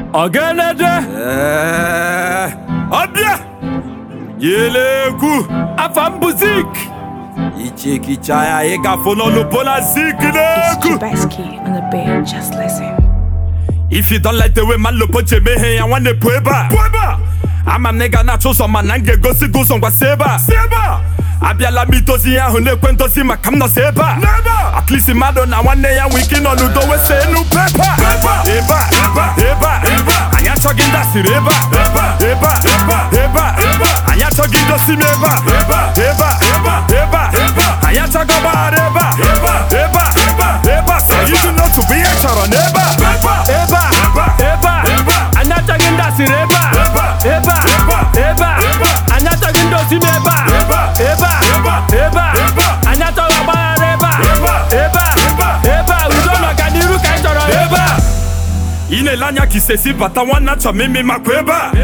Ọgẹnẹdẹ Ee, ọbịa yelekwu Afambuzik ichekicha ya ịgafụ n'ọnụbo na zik It's n'ekwu Chubasky on the beat. Just listen. If you don't like the way man lopo ji emeghe ya nwanne pụ ebe a pụ ebe a ama m na ị ga na-achụ ụzọ mana m ga-egosi gị ụzọ ngwa si ebe a si ebe a abịala m idozi ihe ahụ na-ekwe ndozi maka m nọsi ebe a n'ebe a at least mmadụ na nwanne ya nwee ike ịnọ n'udo wese enu pepe a ebe a ebe a ebe a anyị achọghị ndị asịrị ebe a ebe a ebe a anyị achọghị idosi m ebe a ebe a ebe a anyị achọghị ọgbaghara ebe a ebe a ebe a so ịdị n'otu bụ ihe chọrọ n'ebe a ebe a ebe a anyị achọghị ndị asịrị ebe a ebe a ebe a anyị achọghị ndị osi ebe a ebe a ebe a anyị achọghị ọgbaghara ebe a ebe a ebe a udo na ọganiru ka anyị chọrọ ebe a ị na-ele anya ka isesi bata nwanne achọ m imi makwa ebe a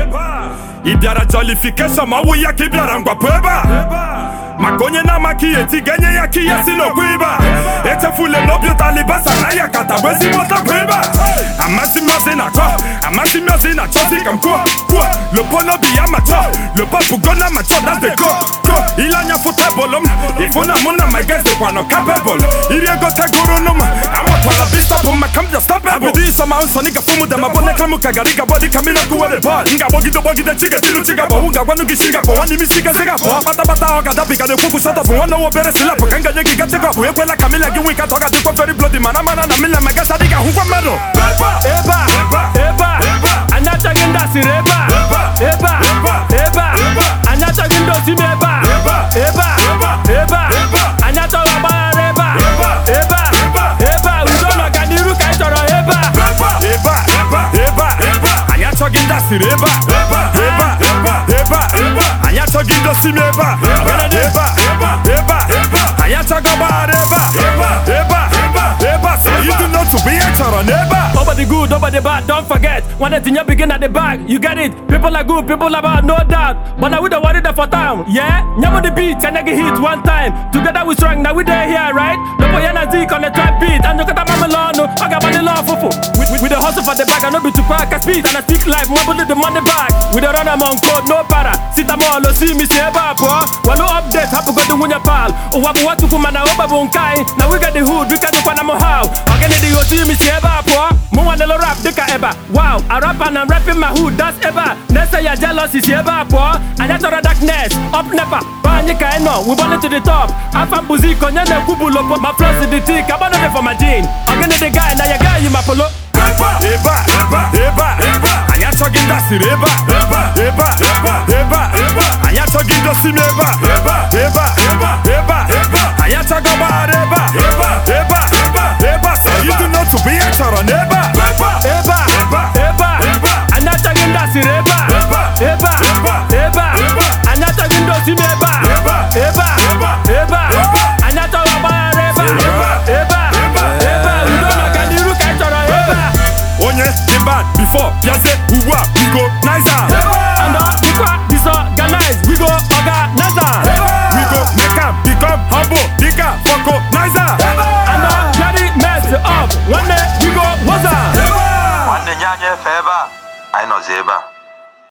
ị bịara jọlifikeshọn ma ọ wụ ya ka ị bịara ngwapụ ebe a maka onye na-amaka ihe ti ga-enye ya ka ihe si n'okwu ibe a echefula na obi ụta alibasa na ya kata bụ ezigbo ọtakwa ebe a amasị m ozi na-akọ amasị m ozi na-achọzi ka m kwuo kwuo lopo n'obi ya machọ lopo bụgo na machọ dade go go ile anya fụ tebụl m ịfụ na mụ na my guys dịkwanụ kapebụl iri ego tegoro nụ m awatwara bistọpụ maka m bịastọpebụl abụdị ịsọma nsọ n'ịga fụ m dama bụ nekra m ka gara ịga bọdị ka mmiri ọkụ were bọọlụ m ga-agbọgide gbọgide chigetilu chigabọ m ga-agwanụ gị chigabọ nwanne m isi gasị gabọ kpatabata ọ ga-adabiga na-ekwukwu shọtọpụ nwanne nwa obere silapụ ka m ga-enye gị gachekọpụ ekwela ka mila gị nwee ka ọ ga-adịkwa feri blodi mana mana na mila ma gasa adịghị ahụkwa mmadụ ebe a ebe a anyị achọghị ndị asịrị ebe a ebe a ebe a anyị achọghị ndị osi ebe a ebe a ebe a anyị achọghị ọgbaghara ebe a ebe a ebe a udo na ọganiru ka anyị chọrọ ebe a ebe a ebe a anyị achọghị ndị asịrị ebe a ebe a ebe a anyị achọghị idosi m ebe a ebe a ebe a anyị achọghị ọgbaghara ebe a ebe a ebe a so ịdị n'otu bụ ihe chọrọ n'ebe a Nobody good, nobody bad, don't forget. When the thing you begin at the back, you get it. People are good, people are bad, no doubt. But now we don't worry there for time, yeah? Nyamo the beat, can I get hit one time? Together we strong, now we there here, right? No boy and a Zeke on the trap beat, and you got a mama law, no, I got money law, fufu. We, we, we the hustle for the bag, I know be too quick, I speed, and I speak life, mobile the money back. We the run among code, no para. Sit a mall, see me, see a bar, Well, no update, happy go to win your pal. Oh, what what to come and I hope I won't kind. Now we got the hood, we got the Panama how. Again, the see me, see a bar, Mo wanna lo rap dịka eba Wow, I rap and I'm rapping my hood, that's eba Next say your jealousy si ebe a pụọ Anyị chọrọ darkness, up nepa Ba anyị ka anyị nọ, we burn it to the top Afa mbuzi ka onye na-ekwu bụ lopo Ma flow si the tick, agbado dị for my jean Ogini the guy, na ya guy yi ma polo ebe a ebe a anyị achọghị ndị asịrị ebe a ebe a ebe a anyị achọghị idosi m ebe a ebe a ebe a anyị achọghị ọgbaghara ebe a ebe a ebe a so ịdị n'otu bụ ihe chọrọ n'ebe a Ebe a, ebe a Anyị achọghị ndị asịrị ebe a Ebe a, ebe a Anyị achọghị ndị osi ebe a Ebe a, ebe a Anyị achọghị ọgbaghara ebe a Ebe a, ebe a Udo na ọganiru ka anyị chọrọ ebe a onye dị bad before bịazie